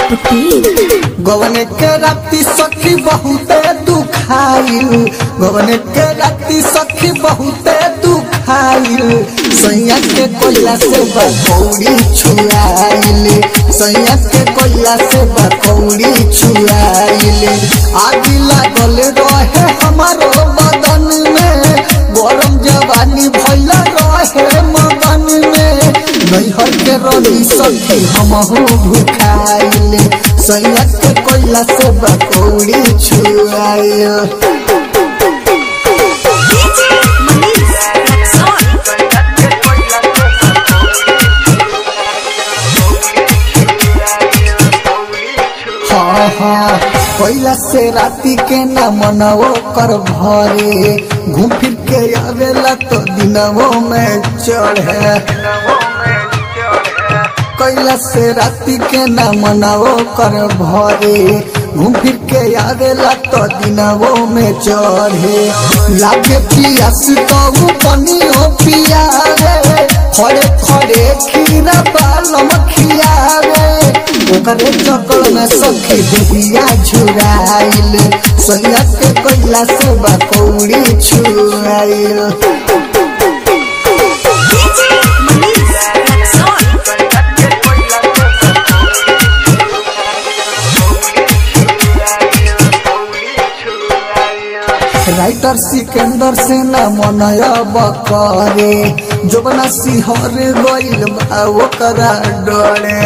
पटेल गवन के राती सखी बहुते दुखाइल गवन के राती सखी बहुते दुखाइल सैया के कोयला से बकौड़ी छुआइल सैया के कोयला से बकौड़ी छुआइल आगी लागल रहे हमारो बदन में गरम जवानी भैला रहे मगन में नैहर के रही सखी हमहू भुखाइल सैया के कोयला से बकौड़ी छुआइल डीजे मनीष रक्सौल हाँ हाँ कोयला से राती के न मनवो कर भरे घूम फिर के आवेला तो दिनवो में चढ़े कोयला से राती के न मनवो कर भरे घूम फिर के आवेला तो दिनवो में चढ़े लागे पियास तो पनियो पियावे खड़े खड़े खीरा बालम खियावे ओकरे चक्कर में सखी दुबिया झुराइल सैया के कोयला से बकौड़ी छुआइल डीजे मनीष रक्सौल राइटर सिकंदर से न मनया बकरे जोबना सिहर गइल बा ओकरा डरे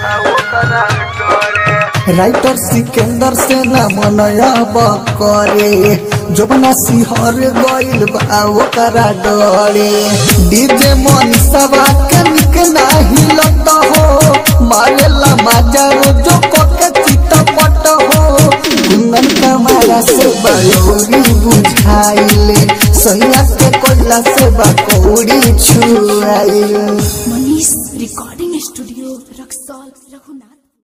राइटर सिकंदर से न मनया बकरे जोबना सिहर गइल बा ओकरा डरे डीजे मनीषवा के निक नाही लत हो मारेला माजा रोजो कोके चितपट हो कुंदन कमाला से बयोरी बुझाइले सैया के कोयला से बकौड़ी छुआइले मनीष रिकॉर्डिंग स्टूडियो रक्सौल रघुनाथ